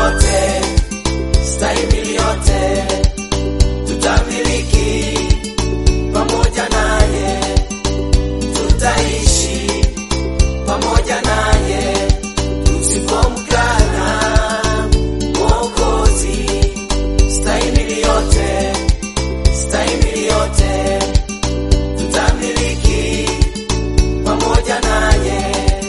yote, stahimili yote, tutamiliki pamoja naye, tutaishi pamoja naye, tusipomkana Mwokozi. Stahimili yote, stahimili yote, tutamiliki pamoja naye,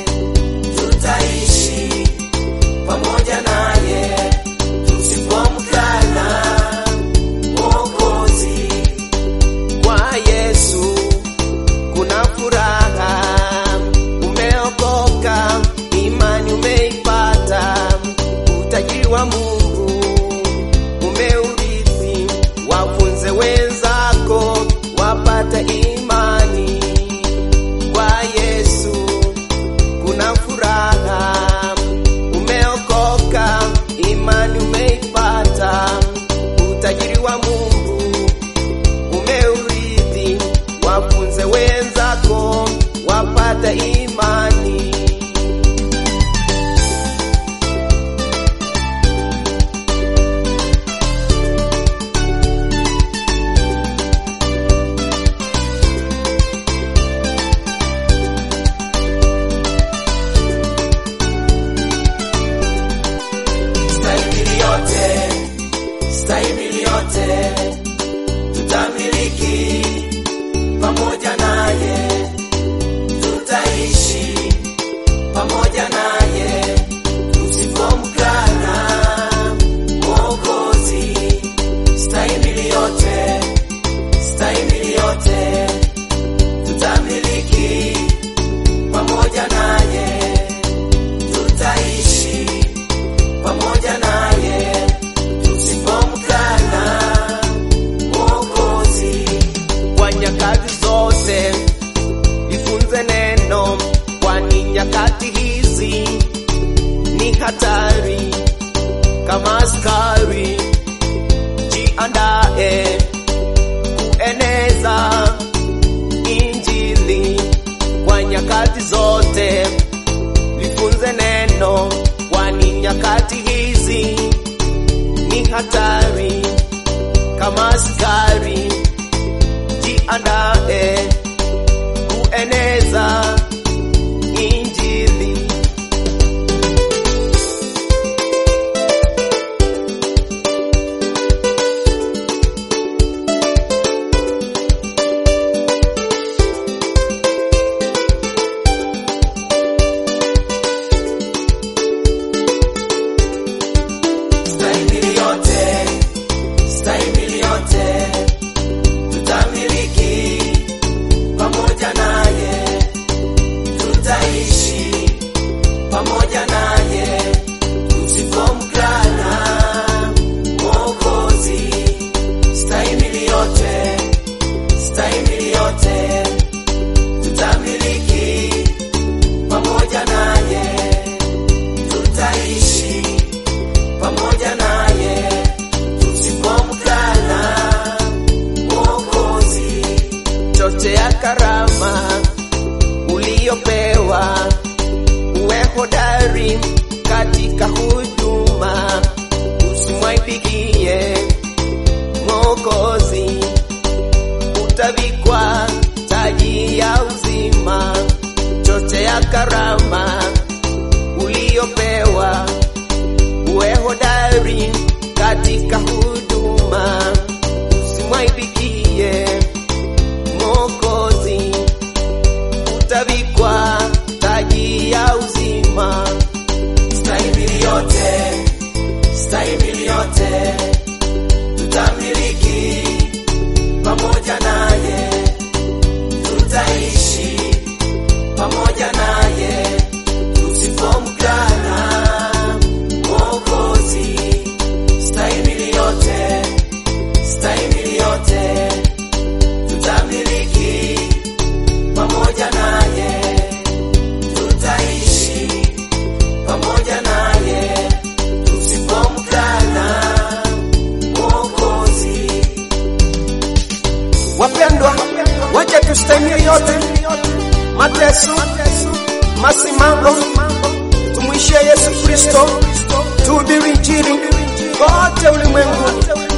tutaishi pamoja naye, tusipomkana Mwokozi. Kwa Yesu kuna furaha, umeokoka, imani umeipata, utajiri wa Mungu umeurithi, wafunze wenzako wapate imani. Kwa Yesu kuna furaha, umeokoka, imani umeipata, utajiri wa Mungu umeurithi, wafunze wenzako wapate imani. Stahimili yote, stahimili yote, tutamiliki pamoja naye, tutaishi pamoja naye, tusipomkana Mwokozi. Stahimili yote, stahimili yote, tutamiliki pamoja naye, tutaishi pamoja naye, tusipomkana Mwokozi. Kwa nyakati zote jifunze neno, kwani nyakati hizi ni hatari kama askari. Jiandae kueneza Injili kwa nyakati zote, lifunze neno, kwani nyakati hizi ni hatari kama askari. Jiandae kueneza Injili. Stahimili yote, stahimili yote, tutamiliki pamoja naye, tutaishi pamoja naye, tusipomkana Mwokozi. Stahimili yote, stahimili yote, tutamiliki pamoja naye, tutaishi pamoja naye tusipomkana Mwokozi. Chote ya karama uliyopewa, uwe hodari katika huduma, usimwaibikie Mwokozi. Utavikwa taji ya uzima, chote ya karama uliyopewa uwe hodari katika huduma, usimwaibikie Mwokozi. Utavikwa taji ya uzima. Stahimili yote, stahimili yote, tutamiliki pamoja naye, tutaishi pamoja naye, tusipomkana Mwokozi. Stahimili yote, stahimili yote, tutamiliki pamoja naye, tutaishi pamoja naye, tusipomkana Mwokozi. Wapendwa, wacha tustahimili yote, mateso, masimamo, tumwi tumrudishie Yesu Kristo, tuhubiri Injili kote ulimwengu